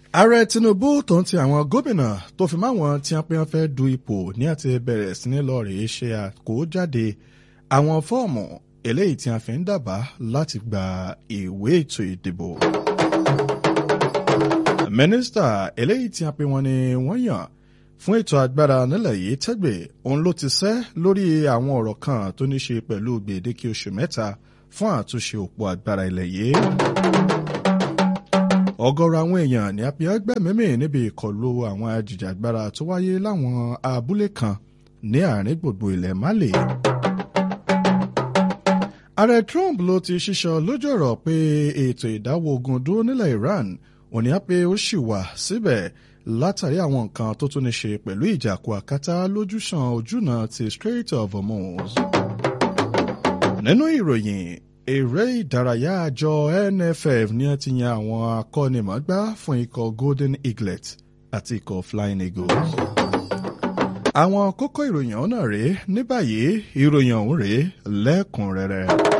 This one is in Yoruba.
ààrẹ tinubu tó ń ti àwọn gómìnà tó fi máwọn tí wọn pe wọn fẹ́ du ipò ní àti bẹ̀rẹ̀ sí ní lọ rèé ṣe àkójáde àwọn fọ́ọ̀mù eléyìí tí a fi ń dábàá láti gba ìwé ètò ìdìbò. mínísítà eléyìí tí a pe wọn ni wọ́n yàn fún ètò agbára nílẹ̀ yìí tẹ́gbẹ̀ òun ló ti sẹ́ lórí àwọn ọ̀rọ̀ kan tó ní ṣe pẹ̀lú gbèdéke oṣù mẹ́ta fún àtúnṣe òpó agbára ilẹ̀ yìí ọ̀gọ̀rọ̀ àwọn èèyàn ní apiagbẹ́mímì níbi ìkọlù àwọn ajìjàgbara tó wáyé láwọn abúlé kan ní àárín gbogbo ilẹ̀ Mali. ààrẹ Trump ló ti ṣíṣọ lójú ọ̀rọ̀ pé ètò ìdáwọ́ ogun dúró nílẹ̀ Iran òní á pé ó ṣì wà síbẹ̀ látàrí àwọn nǹkan tó tún ní ṣe pẹ̀lú ìjàkú àkátá lójúsàn ojúnà ti Strait of Hormuz. nínú ìròyìn eré ìdárayá àjọ NFF ní ẹ ti yan àwọn akọ́nimọ̀ọ́gbá fún ikọ̀ Golden Eaglet àti ikọ̀ Flying Eagles. àwọn kókó ìròyìn ọ̀hún náà rèé ní báyìí ìròyìn ọ̀hún rèé lẹ́kùnrẹ́rẹ́.